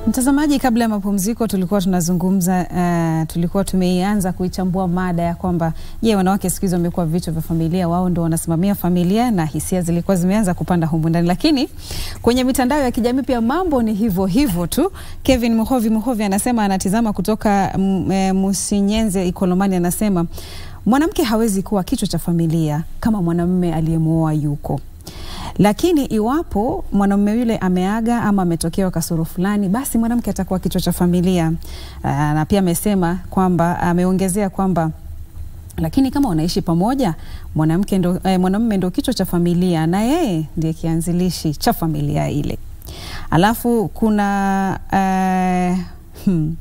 Mtazamaji, kabla ya mapumziko tulikuwa tunazungumza uh, tulikuwa tumeianza kuichambua mada ya kwamba je, wanawake siku hizi wamekuwa vichwa vya familia, wao ndio wanasimamia familia, na hisia zilikuwa zimeanza kupanda humu ndani, lakini kwenye mitandao ya kijamii pia mambo ni hivyo hivyo tu. Kevin Muhovi Muhovi anasema anatizama kutoka mm, eh, Musinyenze Ikolomani, anasema mwanamke hawezi kuwa kichwa cha familia kama mwanamume aliyemwoa yuko lakini iwapo mwanamume yule ameaga ama ametokewa kasoro fulani, basi mwanamke atakuwa kichwa cha familia. Aa, na pia amesema kwamba ameongezea kwamba lakini kama wanaishi pamoja, mwanamke ndo, eh, mwanamume ndo kichwa cha familia na yeye ndiye kianzilishi cha familia ile. Alafu kuna eh, hmm,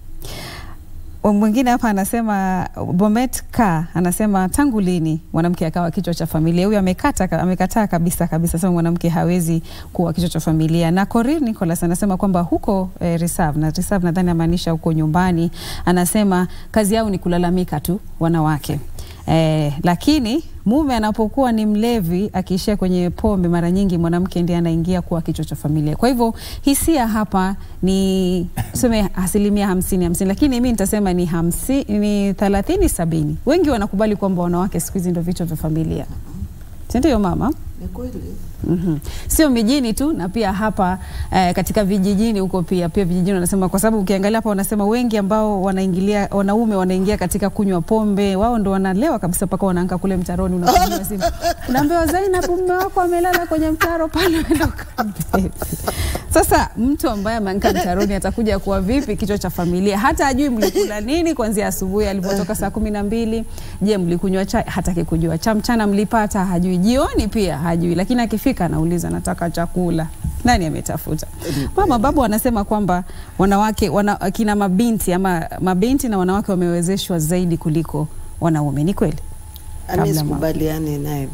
mwingine hapa anasema Bomet K anasema tangu lini mwanamke akawa kichwa cha familia? Huyu amekata amekataa kabisa kabisa, sema mwanamke hawezi kuwa kichwa cha familia. Na Corin Nicholas anasema kwamba huko eh, reserve na reserve nadhani amaanisha huko nyumbani, anasema kazi yao ni kulalamika tu wanawake. Eh, lakini mume anapokuwa ni mlevi akiishia kwenye pombe, mara nyingi mwanamke ndiye anaingia kuwa kichwa cha familia. Kwa hivyo hisia hapa ni tuseme asilimia hamsini hamsini, lakini mi nitasema ni hamsi, ni thelathini sabini. Wengi wanakubali kwamba wanawake siku hizi ndio vichwa vya familia, si ndio mama? Ni kweli. Mm-hmm. Sio mijini tu na pia hapa eh, katika vijijini huko pia pia vijijini wanasema, kwa sababu ukiangalia hapa wanasema wengi ambao wanaingilia wanaume wanaingia katika kunywa pombe, wao ndo wanalewa kabisa mpaka wanaanka kule mtaroni, unapigiwa simu unaambiwa, Zainab, mume wako amelala kwenye mtaro pale, uenda ukambebe. Sasa mtu ambaye ameanka mtaroni atakuja kuwa vipi kichwa cha familia? Hata ajui mlikula nini kuanzia asubuhi alipotoka saa kumi na mbili. Je, mlikunywa chai? Hataki kujua. Cha mchana mlipata? Hajui. Jioni pia hajui, lakini akifika anauliza nataka chakula. Nani ametafuta? Mama babu wanasema kwamba wanawake wana, kina mabinti ama mabinti na wanawake wamewezeshwa zaidi kuliko wanaume. Ni kweli? Ami Kabla sikubaliani naye,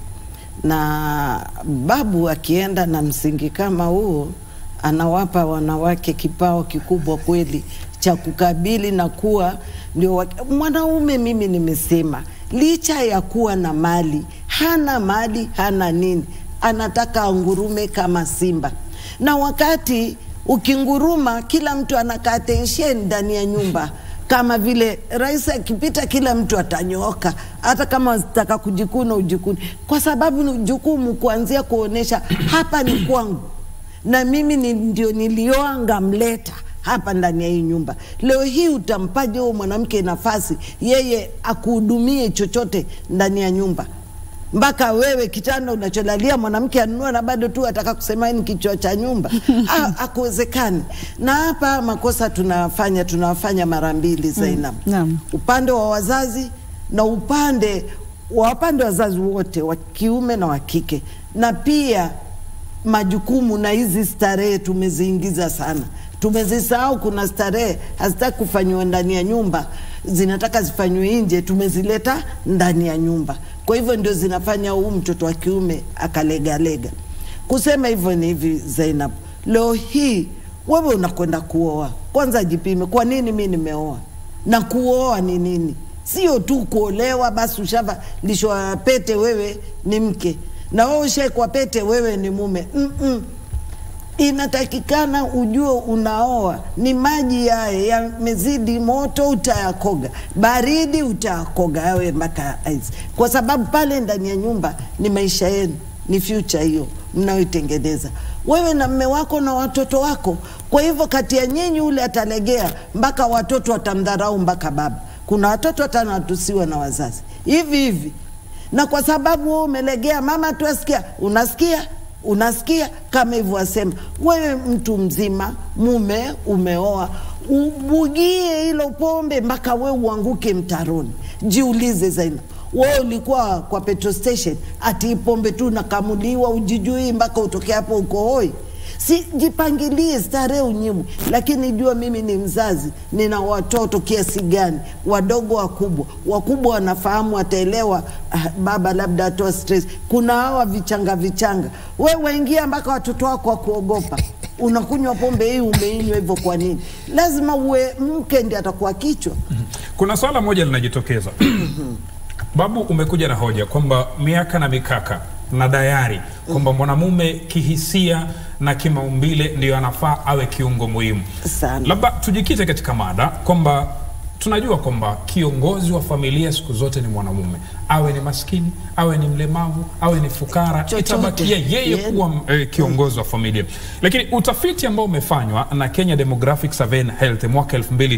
na babu akienda na msingi kama huo, anawapa wanawake kipao kikubwa kweli cha kukabili na kuwa ndio wa- mwanaume. Mimi nimesema licha ya kuwa na mali, hana mali, hana nini, anataka angurume kama simba, na wakati ukinguruma, kila mtu anakaa tensheni ndani ya nyumba kama vile rais akipita kila mtu atanyooka, hata kama unataka kujikuna ujikuni, kwa sababu ni jukumu kuanzia kuonesha hapa ni kwangu na mimi ni, ndio nilioa ngamleta hapa ndani ya hii nyumba. Leo hii utampaje huyo mwanamke nafasi yeye akuhudumie chochote ndani ya nyumba? mpaka wewe kitanda unacholalia mwanamke anunua na bado tu ataka kusema ni kichwa cha nyumba. Ha- Hakuwezekani. Na hapa makosa tunafanya tunafanya mara mbili Zainab, naam. upande wa wazazi na upande wa upande wa wazazi wote wa kiume na wa kike, na pia majukumu na hizi starehe tumeziingiza sana, tumezisahau. Kuna starehe hazitaki kufanyiwa ndani ya nyumba, zinataka zifanywe nje, tumezileta ndani ya nyumba. Kwa hivyo ndio zinafanya huu mtoto wa kiume akalegalega. Kusema hivyo ni hivi Zainab, leo hii wewe unakwenda kuoa, kwanza jipime, kwa nini mi nimeoa na kuoa ni nini? Sio tu kuolewa basi ushavalishwa pete, wewe ni mke na wewe ushaekwa pete, wewe ni mume. Mm-mm. Inatakikana ujue unaoa ni maji yaye yamezidi moto, utayakoga baridi, utayakoga yawe mpaka ice, kwa sababu pale ndani ya nyumba ni maisha yenu, ni future hiyo mnayoitengeneza wewe na mme wako na watoto wako. Kwa hivyo kati ya nyinyi ule atalegea mpaka watoto watamdharau mpaka baba. Kuna watoto hata wanatusiwa na wazazi hivi hivi, na kwa sababu wewe umelegea, mama tu asikia, unasikia unasikia kama hivyo wasema, wewe mtu mzima, mume umeoa, ubugie hilo pombe mpaka we uanguke mtaroni. Jiulize Zainab, wewe ulikuwa kwa petrol station ati hii pombe tu nakamuliwa ujijui mpaka utoke hapo uko hoi? Si jipangilie starehe unyimwe, lakini jua mimi ni mzazi, nina watoto kiasi gani, wadogo wakubwa. Wakubwa wanafahamu, wataelewa. Ah, baba labda atoa stress. Kuna hawa vichanga vichanga, we waingia mpaka watoto wako wakuogopa. Unakunywa pombe hii, umeinywa hivyo kwa nini? Lazima uwe mke ndi atakuwa kichwa. Kuna swala moja linajitokeza Babu, umekuja na hoja kwamba miaka na mikaka na dayari kwamba mwanamume kihisia na kimaumbile ndiyo anafaa awe kiungo muhimu. Sana. Labda tujikite katika mada kwamba tunajua kwamba kiongozi wa familia siku zote ni mwanamume, awe ni maskini, awe ni mlemavu, awe ni fukara, Chochote. itabakia yeye Yeah. kuwa eh, kiongozi wa familia. Lakini utafiti ambao umefanywa na Kenya Demographic Survey and Health mwaka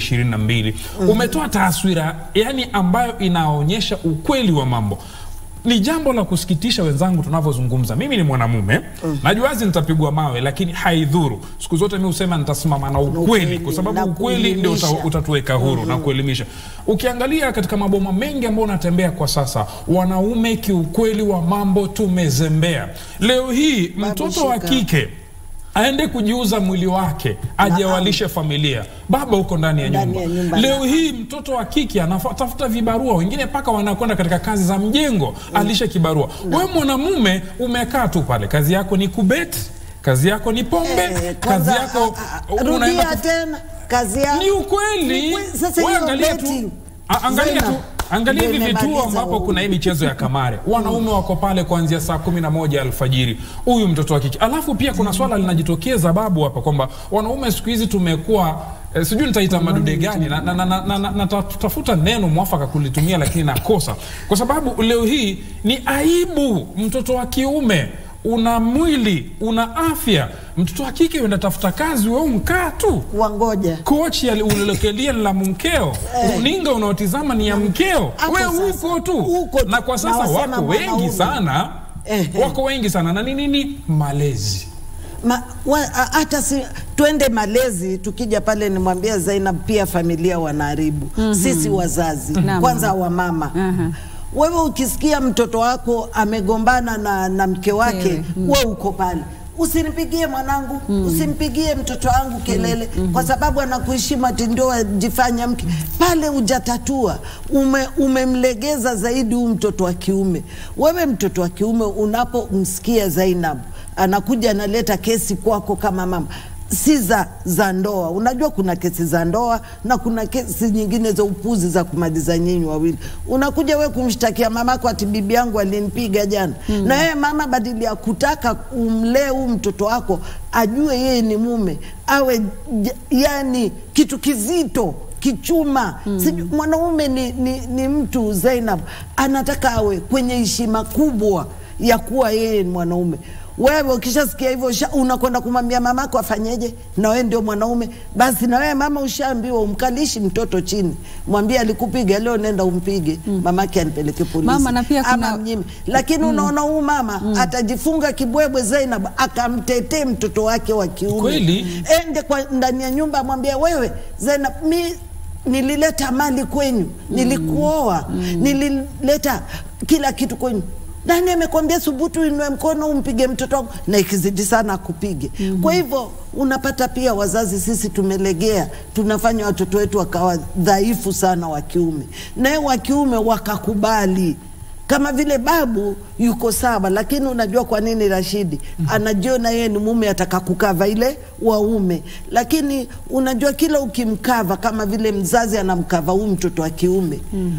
2022 umetoa taswira yani ambayo inaonyesha ukweli wa mambo. Ni jambo la kusikitisha wenzangu, tunavyozungumza. Mimi ni mwanamume najua wazi nitapigwa mawe, lakini haidhuru. Siku zote mi husema nitasimama na ukweli, ukweli, kwa sababu na ukweli ndio uta, kuelimisha. utatuweka huru na kuelimisha. Ukiangalia katika maboma mengi ambayo unatembea kwa sasa, wanaume kiukweli wa mambo tumezembea. Leo hii mtoto wa shika. kike aende kujiuza mwili wake aje awalishe familia, baba huko ndani ya Ndani nyumba. ya nyumba, Leo naam. hii mtoto wa kike anatafuta vibarua, wengine mpaka wanakwenda katika kazi za mjengo alishe kibarua. Wewe mwanamume umekaa tu pale, kazi yako ni kubet, kazi yako ni pombe, Eh, kazi kwanza, yako a- a- unaenda rudia kuf- tena kazi yako ni ukweli. Ni kweli. Sasa Wewe hiyo angalia tu, betting. a- angalia tu, Zainab, angalia hivi ndio vituo imemaliza ambapo huu. kuna hii michezo ya kamare, wanaume wako pale kuanzia saa kumi na moja alfajiri, huyu mtoto wa kike. Alafu pia kuna swala linajitokeza babu hapa kwamba wanaume siku hizi tumekuwa eh, sijui nitaita madude gani na, na, na, na, na, na, na tafuta neno mwafaka kulitumia, lakini nakosa kwa sababu leo hii ni aibu mtoto wa kiume una mwili una afya, mtoto wa kike uenda tafuta kazi, wewe mkaa tu wangoja kochi ali- ulilokelia ni la mkeo, runinga unaotizama ni ya mkeo, Hapo wewe sasa, huko tu. huko tu. Na kwa sasa Nawasema wako wengi mwanaume. sana, Ehe. wako wengi sana, na ni nini? Malezi. Ma, wa, a- hata si twende malezi, tukija pale nimwambia Zainab, pia familia wanaharibu sisi wazazi Naam. kwanza wamama Aha. wewe ukisikia mtoto wako amegombana na, na mke wake Ewe, we uko pale usinipigie mwanangu usimpigie mtoto wangu kelele kwa sababu anakuheshimu ati ndio ajifanya mke pale hujatatua ume, umemlegeza zaidi huu mtoto wa kiume wewe mtoto wa kiume unapomsikia Zainab anakuja analeta kesi kwako kama mama si za, za ndoa. Unajua kuna kesi za ndoa na kuna kesi nyingine za upuzi za kumaliza nyinyi wawili. Unakuja we kumshtakia mamako ati bibi yangu alinipiga jana, na yeye mama, badili ya kutaka umlee huu mtoto wako ajue yeye ni mume, awe j- yani kitu kizito kichuma mm. Mwanaume ni, ni, ni mtu Zainab, anataka awe kwenye heshima kubwa ya kuwa yeye ni mwanaume. Wewe ukishasikia hivyo usha- unakwenda kumwambia mamako afanyeje, na wewe ndio mwanaume, basi na wewe mama ushaambiwa umkalishi mtoto chini, mwambie alikupiga leo, nenda umpige mamake anipeleke polisi Mama, na pia kuna- ama mnyime. Lakini unaona huu mama atajifunga kibwebwe Zainab, akamtetee mtoto wake wa kiume Kweli. ende kwa ndani ya nyumba amwambia wewe Zainab, mi nilileta mali kwenyu, nilikuoa, nilileta kila kitu kwenyu. Nani amekwambia subutu inue mkono umpige mtoto wangu, na ikizidi sana akupige. Kwa hivyo unapata pia wazazi sisi tumelegea, tunafanya watoto wetu wakawa dhaifu sana wa kiume, naye wa kiume wakakubali kama vile babu yuko sawa, lakini unajua kwa nini Rashidi anajiona yeye ni mume ataka kukava ile waume, lakini unajua kila ukimkava kama vile mzazi anamkava huu mtoto wa kiume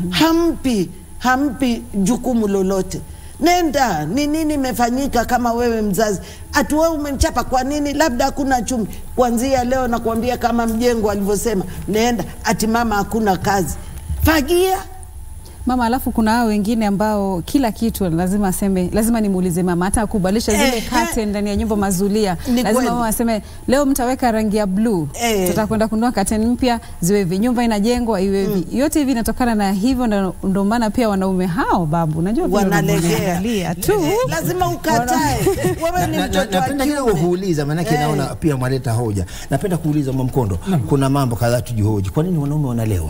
hampi hampi jukumu lolote. Nenda, ni nini imefanyika? Kama wewe mzazi ati wewe umemchapa kwa nini? Labda hakuna chumvi. Kuanzia leo nakwambia, kama mjengo alivyosema, nenda ati mama hakuna kazi, fagia Mama, alafu kuna hao wengine ambao kila kitu lazima aseme, lazima nimuulize mama, hata kubadilisha zile Ehe. curtain ndani ya nyumba mazulia, Ni lazima kweli. mama aseme leo mtaweka rangi ya bluu, Eh. tutakwenda kununua curtain mpya ziwe hivi, nyumba inajengwa iwe hivi. Yote hivi inatokana na hivyo, na ndio maana pia wanaume hao babu, unajua vile wanalegea wanavyoangalia tu lazima ukatae. Wewe ni Na- na- mtoto wa napenda kidogo kiume. kuuliza maanake Eh. naona pia mwaleta hoja. Napenda kuuliza Mwamkondo, kuna mambo kadhaa tujihoji. Kwa nini wanaume wanalewa?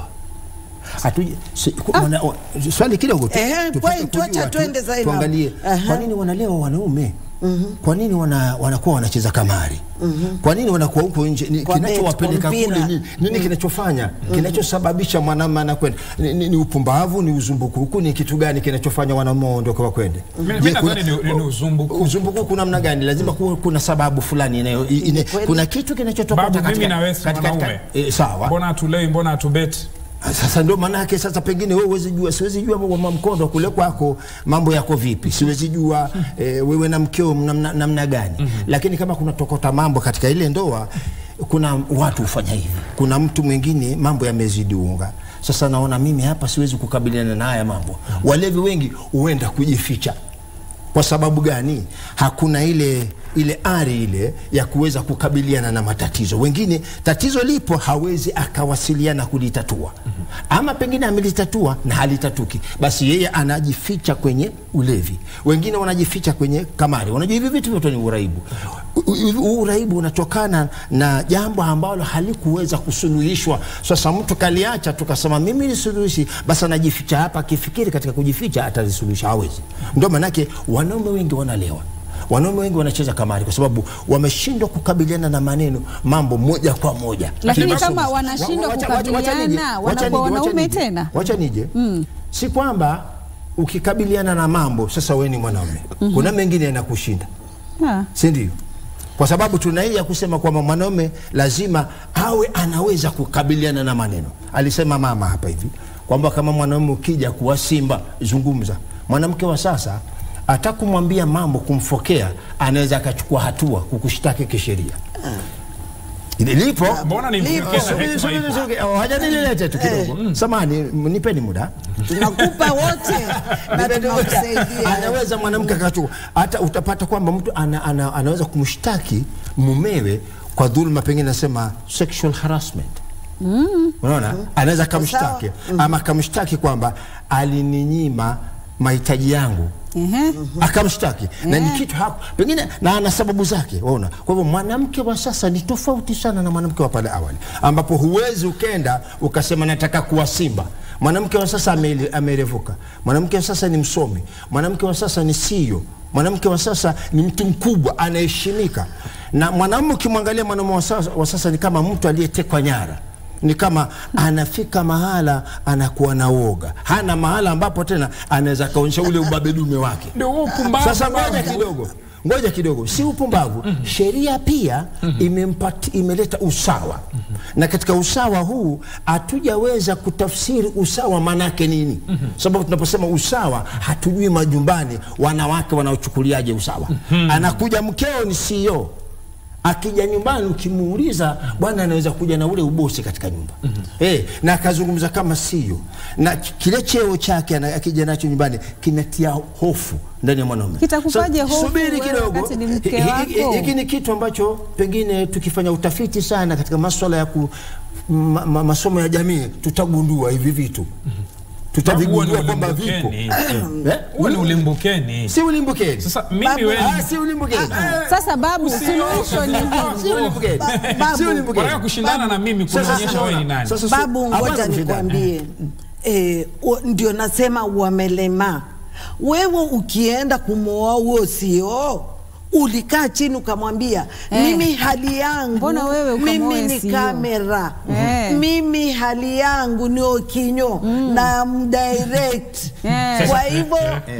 Hatuje, si, ku- wana, wa, swali kidogo tu, Ehe, tupate point, kujua wacha tu, twende Zainab. tuangalie Aha. kwa nini wanalewa wanaume kwa nini wana, wanakuwa wanacheza kamari kwa nini wanakuwa huko nje Ni- Kwa bet, kinachowapeleka kwa mpira. kule nini, nini kinachofanya kinachosababisha mwanamume anakwenda ni, ni, ni upumbavu ni uzumbukuku ni kitu gani kinachofanya wanaume waondoke wakwende Mimi- Je, mimi kuna- nadhani ni- ni uzumbukuku. uzumbukuku namna gani lazima kuwa kuna sababu fulani inayo ine, kweli. kuna kitu kinachotokea Babu, katika- mimi na wewe si katika- wanaume. eh, sawa Mbona hatulei? Mbona hatubeti? Sasa ndio maana yake sasa, pengine wewe huwezi jua, siwezi jua mama mkondo kule kwako mambo yako vipi, siwezi jua eh, wewe na mkeo namna, namna gani lakini kama kuna tokota mambo katika ile ndoa, kuna watu hufanya hivi. Kuna mtu mwingine mambo yamezidi unga, sasa naona mimi hapa siwezi kukabiliana na haya mambo. Walevi wengi huenda kujificha kwa sababu gani? Hakuna ile ile ari ile ya kuweza kukabiliana na matatizo. Wengine tatizo lipo, hawezi akawasiliana kulitatua, ama pengine amelitatua na halitatuki, basi yeye anajificha kwenye ulevi. Wengine wanajificha kwenye kamari. Unajua hivi vitu vyote ni uraibu. U- u- Huu uraibu unatokana na jambo ambalo halikuweza kusuluhishwa. Sasa mtu kaliacha, tukasema mimi nisuluhishi, basi anajificha hapa, akifikiri katika kujificha atalisuluhisha, hawezi. Ndio maanake wanaume wengi wanalewa wanaume wengi wanacheza kamari kwa sababu wameshindwa kukabiliana na maneno mambo moja kwa moja. Lakini Kile kama masomo. wanashindwa Wa- wacha- wacha- wacha kukabiliana, nije, wanakuwa wacha nije, wacha wanaume nije. tena? Wacha nije si kwamba ukikabiliana na mambo sasa wewe ni mwanaume, kuna mengine yanakushinda Ah. si ndio? Kwa sababu tuna hii ya kusema kwamba mwanaume lazima awe anaweza kukabiliana na maneno. Alisema mama hapa hivi kwamba kama mwanaume ukija kuwa simba, zungumza. Mwanamke wa sasa hata kumwambia mambo, kumfokea, anaweza akachukua hatua kukushtaki kisheria. Ile lipo Mbona ni Lipo. mkena Subiri, hekima subiri, ipo? subiri. Oh, haja nililete tu kidogo. Samahani, nipeni muda. tunakupa wote na tunakusaidia. anaweza mwanamke akachukua hata utapata kwamba mtu ana, ana, anaweza kumshtaki mumewe kwa dhulma pengine nasema sexual harassment unaona anaweza akamshtaki ama akamshtaki kwamba alininyima mahitaji yangu Ehe. akamshtaki na ni kitu haku, pengine na ana sababu zake waona. Kwa hivyo mwanamke wa sasa ni tofauti sana na mwanamke wa pale awali, ambapo huwezi ukenda ukasema nataka kuwa simba. Mwanamke wa sasa ame- amerevuka, mwanamke wa sasa ni msomi, mwanamke wa sasa ni CEO, mwanamke wa sasa ni mtu mkubwa, anaheshimika. Na mwanamume ukimwangalia mwanamume wa sasa, wa sasa ni kama mtu aliyetekwa nyara ni kama anafika mahala anakuwa na woga, hana mahala ambapo tena anaweza kaonyesha ule ubabedume wake. Ndio huo upumbavu Sasa ngoja babu. kidogo, ngoja kidogo, si upumbavu. Sheria pia imempati, imeleta usawa, na katika usawa huu hatujaweza kutafsiri usawa maanake nini, sababu tunaposema usawa hatujui majumbani wanawake wanaochukuliaje usawa. Anakuja mkeo ni CEO akija nyumbani ukimuuliza, bwana anaweza kuja na ule ubosi katika nyumba eh, na akazungumza kama sio, na ki- kile cheo chake ana- akija nacho nyumbani kinatia hofu ndani ya mwanaume. Kitakupaje So, hofu subiri wewe kidogo, wakati ni mke Hi- hi- hi- wako? hiki ni kitu ambacho pengine tukifanya utafiti sana katika maswala ya ku, ma, ma, masomo ya jamii tutagundua hivi vitu tutavigundua Huo ni kwamba vipo ulimbukeni. Eh? Huo ni ulimbukeni. si ulimbukeni Sasa mimi Babu, wewe Ah, si ulimbukeni Sasa babu, Usioshe suluhisho ni vifaa. hili. si ulimbukeni Babu. si ulimbukeni Wanataka kushindana na mimi kunaonyesha wewe ni nani. Sasa- sasa- Babu, hapana ngoja kushindana. nikwambie, eh, u- ndio nasema wamelema. Wewe ukienda kumwoa huo sio ulikaa chini ukamwambia Eh. mimi hali yangu Mbona wewe ukamwoe mimi ni CEO? kamera Eh. mimi hali yangu ni okinyo na mdirect Eh. kwa hivyo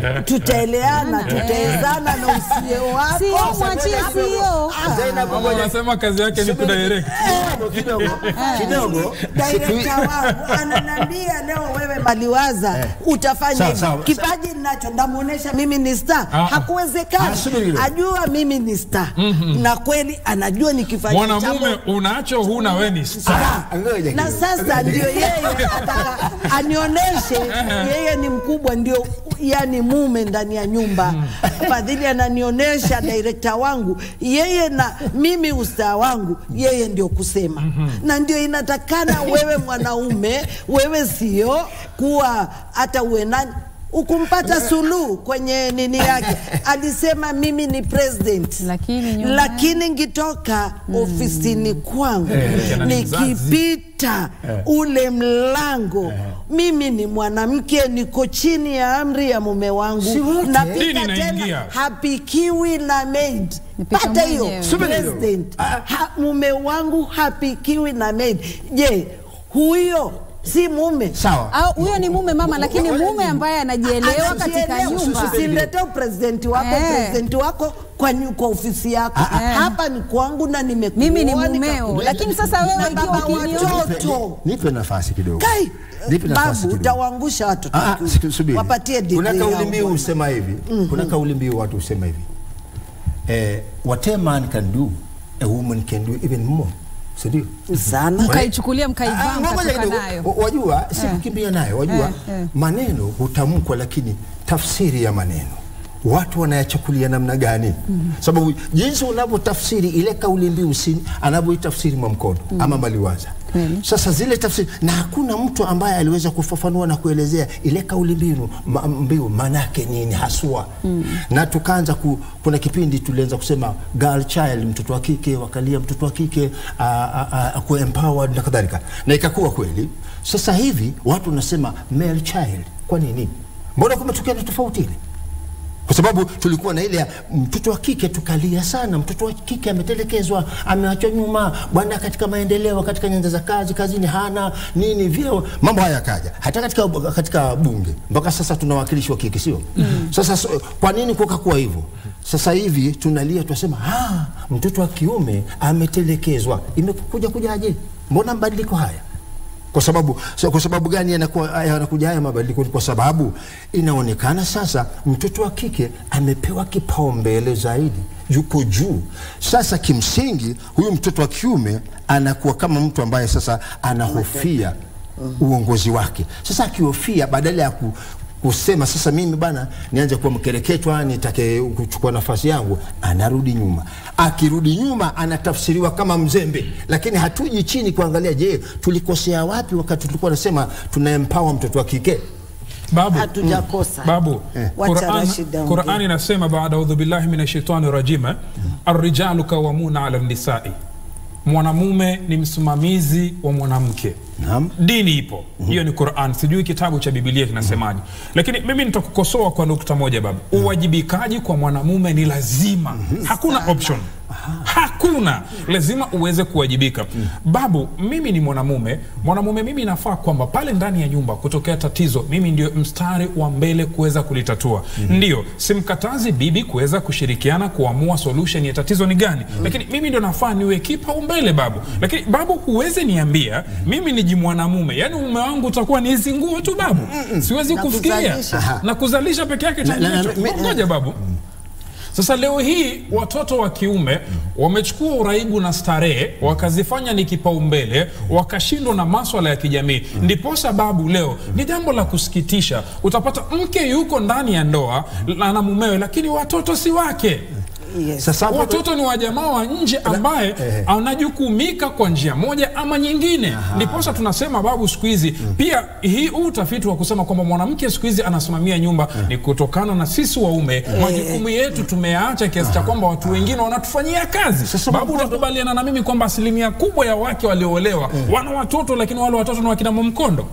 tutaeleana tutaezana na usio wako Sio mwachie sio. Zainab, Mama ngoja- anasema kazi yake ni kudirect. kidogo kidogo Direkta wangu ananiambia leo wewe maliwaza utafanya Sawa, hivi. sawa. Kipaji ninacho ndamuonesha mimi ni star. Ah. Hakuwezekani. Ah, subiri kidogo. Ajua mimi ni star. Na kweli anajua nikifanya Mwanamume unacho huna wewe ni star. Ah, ngoja na kidogo. sasa ndio yeye ataka anionyeshe yeye ni mkubwa, ndio yani mume ndani ya nyumba. Fadhili ananionyesha direkta wangu, yeye na mimi ustaa wangu, yeye ndio kusema, na ndio inatakana wewe mwanaume, wewe sio kuwa hata uwe nani ukumpata Suluhu kwenye nini yake alisema mimi ni president, Lakini nyuma- lakini ngitoka ofisini kwangu Eh, tena ni mzazi. nikipita ule mlango mimi ni mwanamke niko chini ya amri ya mume wangu Si wote. napika Dini tena inaingia. hapikiwi na maid Nipika pata hiyo mwenyewe. Subiri kidogo. president ha, mume wangu hapikiwi na maid je huyo si mume sawa Au huyo ni mume mama, lakini Ngoja mume ni- ambaye anajielewa katika Anajielewa. nyumba. Usiletee upresidenti wako Eh. presidenti wako kwa, nyu- kwa ofisi yako hapa ni kwangu na nimekuoa Mimi ni nika- mumeo, lakini sasa wewe Na ikiwa baba ukiniona watoto nipe nafasi kidogo kai nipe nafasi babu kidogo utawaangusha watoto Ah, ah, tu. siku- subiri. wapatie Kuna degree kauli yao mbiu bwana. husema hivi kuna kauli mbiu watu husema hivi eh, what a man can do a woman can do even more si ndio? sana mkaichukulia Ah, mkaivaa ngoja mkatoka kidogo. nayo. Wa- Wajua si Eh. kukimbia nayo, wajua Eh, eh. maneno hutamkwa, lakini tafsiri ya maneno watu wanayachukulia namna gani? Sababu jinsi unavyotafsiri ile kauli mbiu si anavyoitafsiri Mwamkono ama Maliwaza. Kweli. Sasa zile tafsiri na hakuna mtu ambaye aliweza kufafanua na kuelezea ile kauli mbiu ma, mbiu manake nini haswa na tukaanza ku, kuna kipindi tulianza kusema girl child, mtoto wa kike, wakalia mtoto wa kike a- a- a- akuwe empowered na kadhalika, na ikakuwa kweli. Sasa hivi watu wanasema male child. Kwa nini? Mbona kumetokea na tofauti ile? kwa sababu tulikuwa na ile ya mtoto wa kike tukalia sana, mtoto wa kike ametelekezwa, ameachwa nyuma bwana, katika maendeleo, katika nyanja za kazi, kazini hana nini, vyeo, mambo haya yakaja hata katika, katika bunge mpaka sasa tuna wakilishi wa kike, sio? Sasa so, kwa nini kukakuwa hivyo? Sasa hivi tunalia tunasema, ah, mtoto wa kiume ametelekezwa. Imekuja kujaje? Mbona mabadiliko haya? Kwa sababu so, kwa sababu gani yanakuwa yanakuja haya mabadiliko? Ni kwa sababu inaonekana sasa mtoto wa kike amepewa kipaumbele zaidi, yuko juu. Sasa kimsingi huyu mtoto wa kiume anakuwa kama mtu ambaye sasa anahofia uongozi wake. Sasa akihofia, badala ya ku, kusema sasa mimi bana nianze kuwa mkereketwa nitake kuchukua nafasi yangu, anarudi nyuma. Akirudi nyuma, anatafsiriwa kama mzembe, lakini hatuji chini kuangalia, je, tulikosea wapi wakati tulikuwa nasema tuna empower mtoto wa kike? babu hatujakosa babu Wacha Quran, Rashid aongee. Quran inasema baada audhu billahi min shaitani rajim arrijalu kawamuna ala nisai mwanamume ni msimamizi wa mwanamke Naam. dini ipo hiyo ni Quran sijui kitabu cha Biblia kinasemaje lakini mimi nitakukosoa kwa nukta moja baba uwajibikaji kwa mwanamume ni lazima hakuna option hakuna lazima uweze kuwajibika babu mimi ni mwanamume mwanamume mimi nafaa kwamba pale ndani ya nyumba kutokea tatizo mimi ndio mstari wa mbele kuweza kulitatua ndio simkatazi bibi kuweza kushirikiana kuamua solution ya tatizo ni gani lakini mimi ndio nafaa niwe kipaumbele babu lakini babu huwezi niambia mimi ni jimwanamume yaani mume wangu utakuwa ni hizi nguo tu babu siwezi Na kufikiria kuzalisha. na kuzalisha peke yake Na- na- na- changicho mi- ngoja babu sasa leo hii watoto wa kiume wamechukua uraibu na starehe wakazifanya ni kipaumbele, wakashindwa na maswala ya kijamii. Ndipo sababu leo ni jambo la kusikitisha, utapata mke yuko ndani ya ndoa na na mumewe, lakini watoto si wake. yes. Sasa hapo- Watoto ni wa jamaa wa nje ambaye eh. anajukumika kwa njia moja ama nyingine. Ndiposa tunasema babu, siku hizi pia hii huu utafiti wa kusema kwamba mwanamke siku hizi anasimamia nyumba ni kutokana na sisi waume majukumu yetu tumeyaacha kiasi cha kwamba watu wengine wanatufanyia kazi. Sasa Babu, Mkondo- utakubaliana na mimi kwamba asilimia kubwa ya wake walioolewa wana watoto, lakini wale watoto ni wakina Mwamkondo.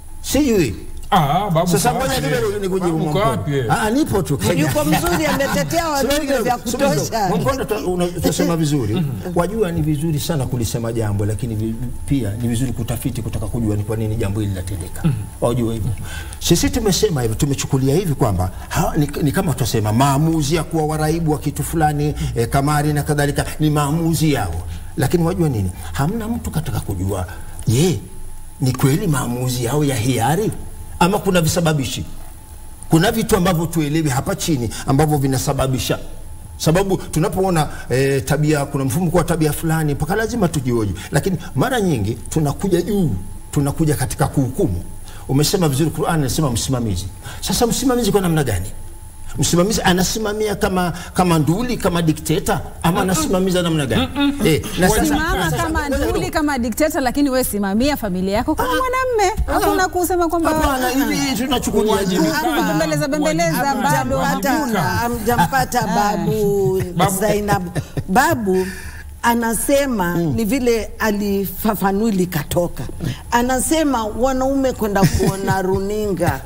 Sijui Ah, babu, sasa, uko ngoja wapi? kidogo nikujibu Babu, uko Mwamkono. wapi wewe? Ah, nipo tu Kenya. yuko mzuri ametetea wadudu vya kutosha Mwamkono tunasema vizuri. Wajua ni vizuri sana kulisema jambo, lakini vi- pia ni vizuri kutafiti, kutaka kujua ni kwa nini jambo hili linatendeka. Wajua hivyo. Sisi tumesema hivyo, tumechukulia hivi kwamba ha- ni, ni kama tutasema maamuzi ya kuwa waraibu wa kitu fulani eh, kamari na kadhalika ni maamuzi yao, lakini wajua nini, hamna mtu kataka kujua, je, ni kweli maamuzi yao ya hiari ama kuna visababishi? kuna vitu ambavyo tuelewi hapa chini ambavyo vinasababisha sababu tunapoona e, tabia kuna mfumuko wa tabia fulani mpaka lazima tujioji lakini mara nyingi tunakuja juu tunakuja katika kuhukumu umesema vizuri Qur'an inasema msimamizi sasa msimamizi kwa namna gani msimamizi anasimamia kama kama nduli kama dikteta ama anasimamiza namna gani eh, na sasa- Simama sasa- kama ngoja nduli kidogo. kama dikteta, lakini we simamia familia yako kama mwanamme. Hakuna kusema kwamba Hapana, hivi tunachukulia Uwajibikaji. Hapa bembeleza bembeleza Uwajibikaji. bado Hamjampata- hamjampata babu Babu. Zainab. Babu anasema ni vile alifafanui likatoka, anasema wanaume kwenda kuona runinga,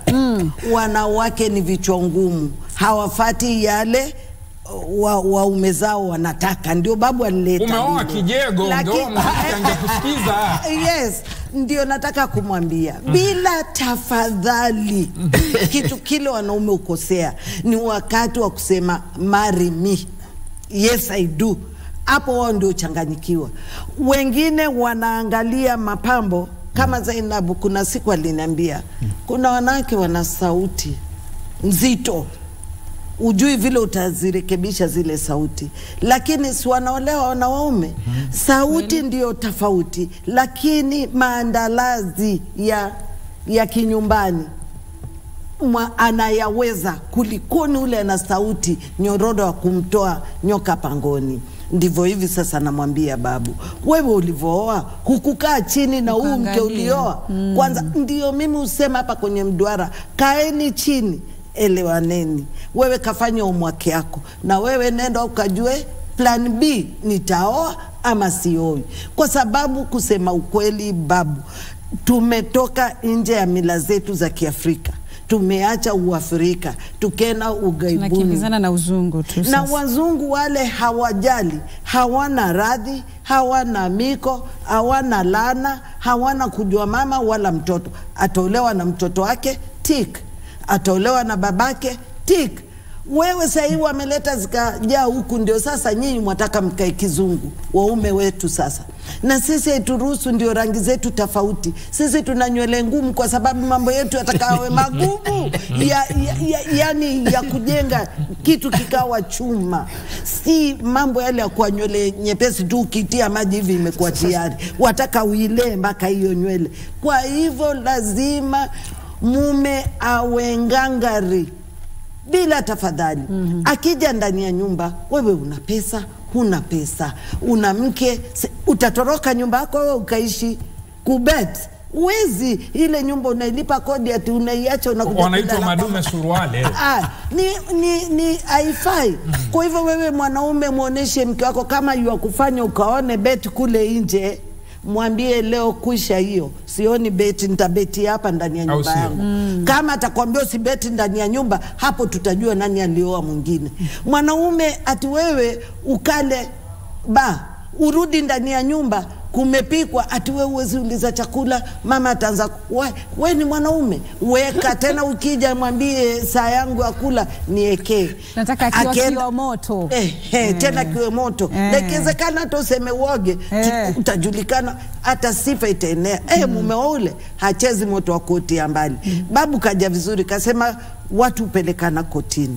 wanawake ni vichwa ngumu, hawafati yale wa- waume zao wanataka. Ndio babu alileta Umeoa lile. kijego, Laki- ungeoa mwanamke angekusikiza. yes ndio nataka kumwambia bila tafadhali, kitu kile wanaume ukosea ni wakati wa kusema marry me, yes I do. Hapo wao ndio changanyikiwa. Wengine wanaangalia mapambo kama Zainabu. Kuna siku aliniambia kuna wanawake wana sauti nzito ujui vile utazirekebisha zile sauti, lakini si wanaolewa na waume. Sauti ndiyo tofauti, lakini maandalazi ya, ya kinyumbani mwa anayaweza kulikoni ule ana sauti nyororo wa kumtoa nyoka pangoni. Ndivyo hivi sasa namwambia babu, wewe ulivyooa hukukaa chini na huu mke Ukaangalia. ulioa kwanza. Ndio mimi husema hapa kwenye mduara, kaeni chini, elewaneni. Wewe kafanya umwake yako, na wewe nenda ukajue plan B, nitaoa ama sioi, kwa sababu kusema ukweli, babu, tumetoka nje ya mila zetu za Kiafrika, tumeacha Uafrika, tukena ughaibuni tunakimbizana na uzungu tu na sasa. wazungu wale hawajali, hawana radhi, hawana miko, hawana lana, hawana kujua mama wala mtoto. Ataolewa na mtoto wake tik, ataolewa na babake tik. Wewe sahii wameleta zikajaa huku, ndio sasa nyinyi mwataka mkae kizungu, waume wetu sasa. Na sisi haituruhusu, ndio rangi zetu tofauti. Sisi tuna nywele ngumu kwa sababu mambo yetu yatakawe magumu ya, ya, ya, yani ya kujenga kitu kikawa chuma, si mambo yale ya kuwa nywele nyepesi tu ukitia maji hivi imekuwa tayari. Wataka uilee mpaka hiyo nywele. Kwa hivyo lazima mume awe ngangari bila tafadhali. Akija ndani ya nyumba, wewe una pesa, huna pesa, una mke, se- utatoroka nyumba yako wewe ukaishi kubet? Uwezi. Ile nyumba unailipa kodi, ati unaiacha unakuja wanaitwa kulala madume suruale Ah, ni, ni, ni haifai. Kwa hivyo wewe mwanaume mwonyeshe mke wako kama yu kufanya ukaone beti kule nje, mwambie leo kuisha hiyo, sioni beti, nitabeti hapa ndani ya Au nyumba sio? yangu. Kama atakwambia usibeti ndani ya nyumba, hapo tutajua nani alioa mwingine. Mwanaume ati wewe ukale ba urudi ndani ya nyumba kumepikwa, ati wewe uwezi uliza chakula, mama ataanza ku- we, we ni mwanaume weka tena, ukija mwambie saa yangu ya kula niekee, Nataka akiwa Akienda- kiwa moto. Eh, eh, tena kiwe moto Eh. na ikiwezekana hata useme uoge tu- Eh. utajulikana, hata sifa itaenea. Eh, mume wa ule hachezi moto wa koti ya mbali. Babu kaja vizuri, kasema watu hupelekana kotini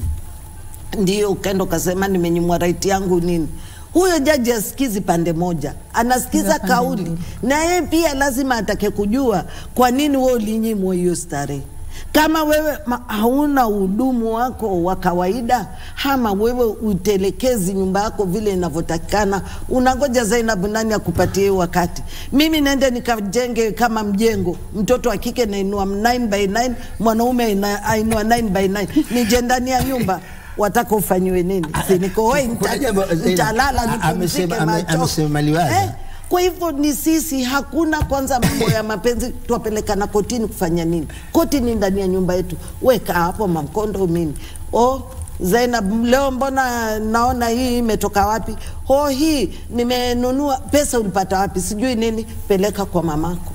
ndio ukaenda ukasema nimenyimwa right yangu nini. Huyo jaji asikizi pande moja, anasikiza Pande kauli, mbili. na yeye pia lazima atake kujua kwa nini wewe ulinyimwa hiyo starehe. Kama wewe ma- hauna hudumu wako wa kawaida, ama wewe utelekezi nyumba yako vile inavyotakikana, unangoja Zainab nani akupatie hiyo wakati? Mimi nende nikajenge kama mjengo, mtoto wa kike nainua 9 by 9, mwanaume aina- ainua 9 by 9, nije ndani ya nyumba wataka ufanyiwe nini? Si niko hoi, Kuna nita- jambo, Zainab, nitalala a- nipumzike amesema- ame- macho. amesema liwaza. Kwa hivyo ni sisi, hakuna kwanza mambo ya mapenzi twapelekana kotini kufanya nini? Koti ni ndani ya nyumba yetu, weka hapo mamkondo mimi o Zainab, leo mbona naona hii imetoka wapi? Oh, hii nimenunua, pesa ulipata wapi? Sijui nini, peleka kwa mamako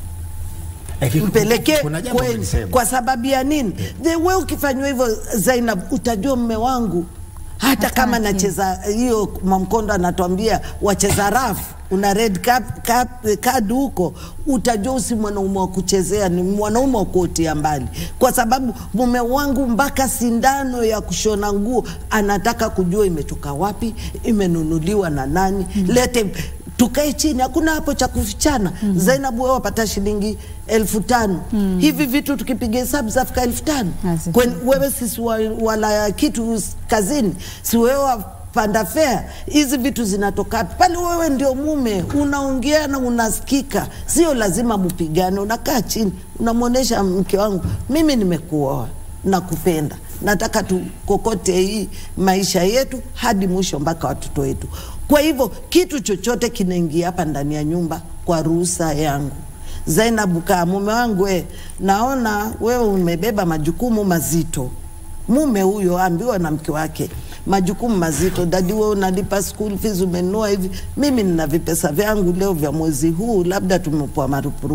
Lakini mpelekee kuna jambo kwenu. umelisema. Kwa sababu ya nini? The we ukifanywa hivyo Zainab, utajua mme wangu hata kama Hataki. nacheza hiyo Mwamkondo anatuambia wacheza rafu una red cap, cap, card huko, utajua usi mwanaume wa kuchezea, ni mwanaume wa kuotea mbali, kwa sababu mume wangu mpaka sindano ya kushona nguo anataka kujua imetoka wapi, imenunuliwa na nani, lete tukae chini, hakuna hapo cha kufichana. Zainabu, wewe wapata shilingi elfu tano hivi vitu tukipiga hesabu zafika elfu tano Hazifiki. Kwen- wewe sisi wa, wala kitu s- kazini, si wewe wapanda fea, hizi vitu zinatoka wapi? pale? Wewe ndio mume, unaongea na unasikika, sio lazima mpigane. Unakaa chini, unamwonyesha mke wangu, mimi nimekuoa, nakupenda, nataka tukokote hii maisha yetu hadi mwisho mpaka watoto wetu. Kwa hivyo kitu chochote kinaingia hapa ndani ya nyumba kwa ruhusa yangu. Zainabu, kaa mume wangu, we, naona wewe umebeba majukumu mazito. Mume huyo ambiwa na mke wake majukumu mazito. Dadi, wewe unalipa school fees, umenunua hivi, mimi nina vipesa vyangu leo vya mwezi huu, labda tumepoa marupurupu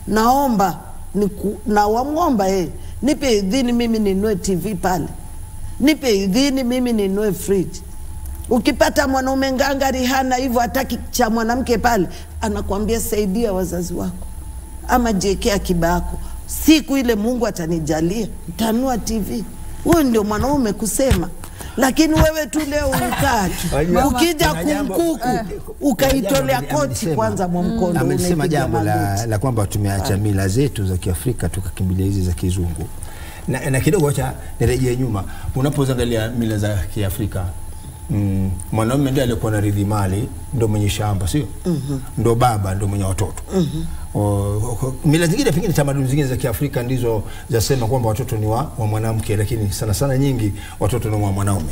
naomba niku, na wamwomba yeye nipe idhini mimi ninunue TV pale, nipe idhini mimi ninunue fridge. Ukipata mwanaume ngangari hana hivyo, hataki cha mwanamke pale, anakwambia saidia wazazi wako ama jiekea akiba yako, siku ile Mungu atanijalia ntanua TV. Huyu ndio mwanaume kusema, lakini wewe tu leo ukaa tu, Wajua, ukija kuna jambo- kumkuku eh, ukaitolea kuna jambo koti amelisema- kwanza mwa mkondo, amesema unaipiga jambo la, magoti. la kwamba tumeacha mila zetu za Kiafrika tukakimbilia hizi za kizungu na, na kidogo acha nirejee nyuma. Unapoangalia mila za Kiafrika mm, mwanaume ndiye aliyekuwa na ridhi mali, ndo mwenye shamba, sio ndo baba, ndo mwenye watoto O- o- mila zingine pengine tamaduni zingine za Kiafrika ndizo zasema kwamba watoto ni wa, wa mwanamke, lakini sana sana nyingi watoto ni wa mwanaume.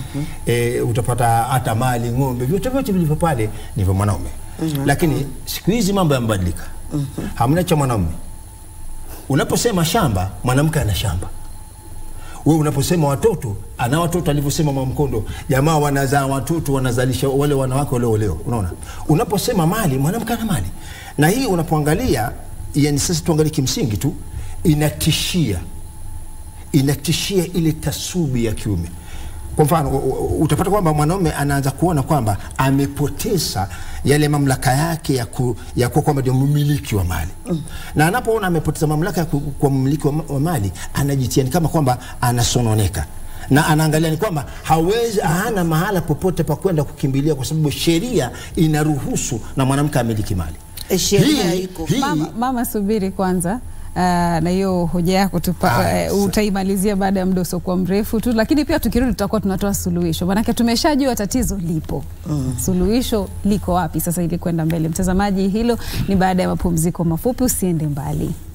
E, utapata hata mali, ng'ombe, vyote vyote vilivyo pale ni vya mwanaume. Lakini siku hizi mambo yamebadilika, hamna cha mwanaume. Unaposema shamba, mwanamke ana shamba. Wewe unaposema watoto, ana watoto alivyosema Mama Mkondo, jamaa wanazaa watoto, wanazalisha wale wanawake walioolewa. Unaona, unaposema mali, mwanamke ana mali, na hii unapoangalia, yani sasa tuangalie kimsingi tu, inatishia inatishia ile tasubi ya kiume. Kwa mfano u- u- utapata kwamba mwanaume anaanza kuona kwamba amepoteza yale mamlaka yake ya, ku, ya kuwa kwamba ndio mmiliki wa mali mm. na anapoona amepoteza mamlaka ya ku- kuwa mmiliki wa, ma- wa mali anajitia ni kama kwamba anasononeka na anaangalia ni kwamba hawezi hana mahala popote pa kwenda kukimbilia kwa sababu sheria inaruhusu na mwanamke amiliki mali. Eh, sheria Hii- iko. hii- Mama, mama subiri kwanza. Uh, na hiyo hoja yako tupa, Aya, uh, sa- utaimalizia baada ya muda usiokuwa mrefu tu, lakini pia tukirudi tutakuwa tunatoa suluhisho, maanake tumeshajua tatizo lipo. Suluhisho liko wapi sasa ili kwenda mbele? Mtazamaji, hilo ni baada ya mapumziko mafupi, usiende mbali.